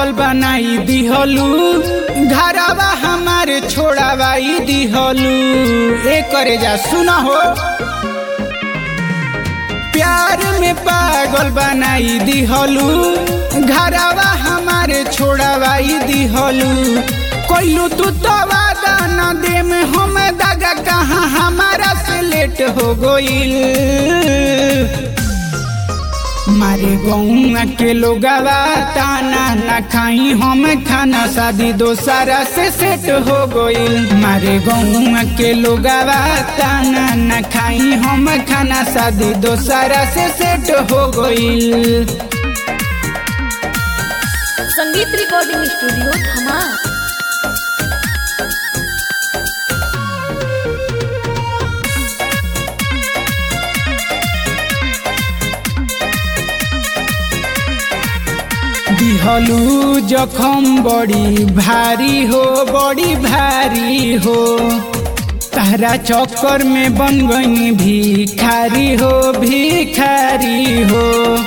पागल बनाई दिहलू घरवा हमारे छोड़ावाई दिहलू ए करे जा सुना हो प्यार में पागल बनाई दिहलू घरवा हमारे छोड़ावाई दिहलू कोइलू तू तो वादा न दे में हम दागा कहाँ हमारा से लेट हो गईल मारे गौआ के लोगवा ताना न खाई हम खाना शादी दोसारा से सेट हो गईल मारे गौआ के लोगवा ताना न खाई हम खाना शादी दोसारा से सेट हो गईल संगीत रिकॉर्डिंग स्टूडियो धमा दिहलू जखम बड़ी भारी हो बड़ी भारी हो तारा चक्कर में बन गई भिखारी हो भिखारी हो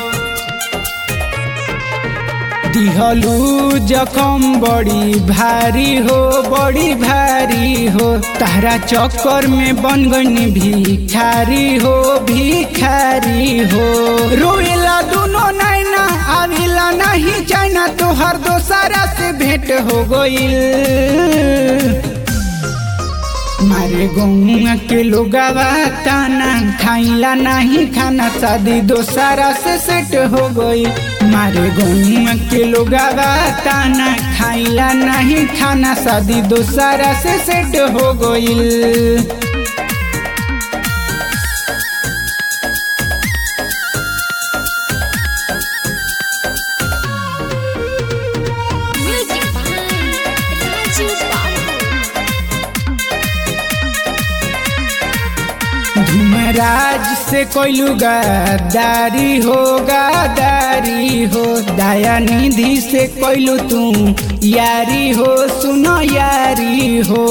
दिहलू जखम बड़ी भारी हो बड़ी भारी हो तारा चक्कर में बन गई भिखारी हो भिखारी हो रोएला दोनों नैना आविला नहीं चाइना तोहर दोसारा से भेंट हो गईल मारे गौआ के लोगवा ताना खाइला नहीं खाना शादी दोसारा से सेट हो गई मारे गौआ के लोगवा ताना खाइला नहीं खाना शादी दोसारा से सेट हो गईल म्यूजिक बाय राजू बाबू धूमराज से कोइलू गद्दारी हो गद्दारी हो दया निधि से कोइलू तू यारी हो सुनो यारी हो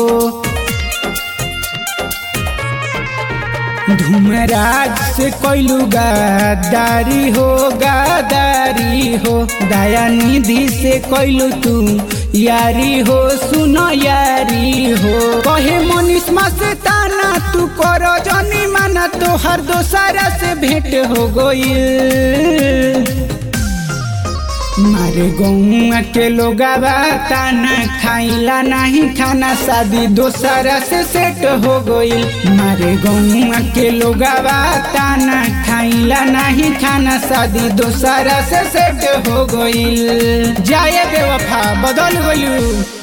धूमराज से कोइलू गद्दारी हो गद्दारी हो दया निधि से कोइलू तू यारी हो सुनो यारी हो कहे मनीषमा से ताना तू करो जनी माना तो हर दोसारा से भेंट हो गईल मारे गौआ के लोगवा ताना खाइला नहीं खाना शादी दोसारा से सेट हो गईल मारे गौआ के लोगवा ताना खाइला नहीं खाना शादी दोसारा से सेट हो गईल जाए बेवफा बदल गइलू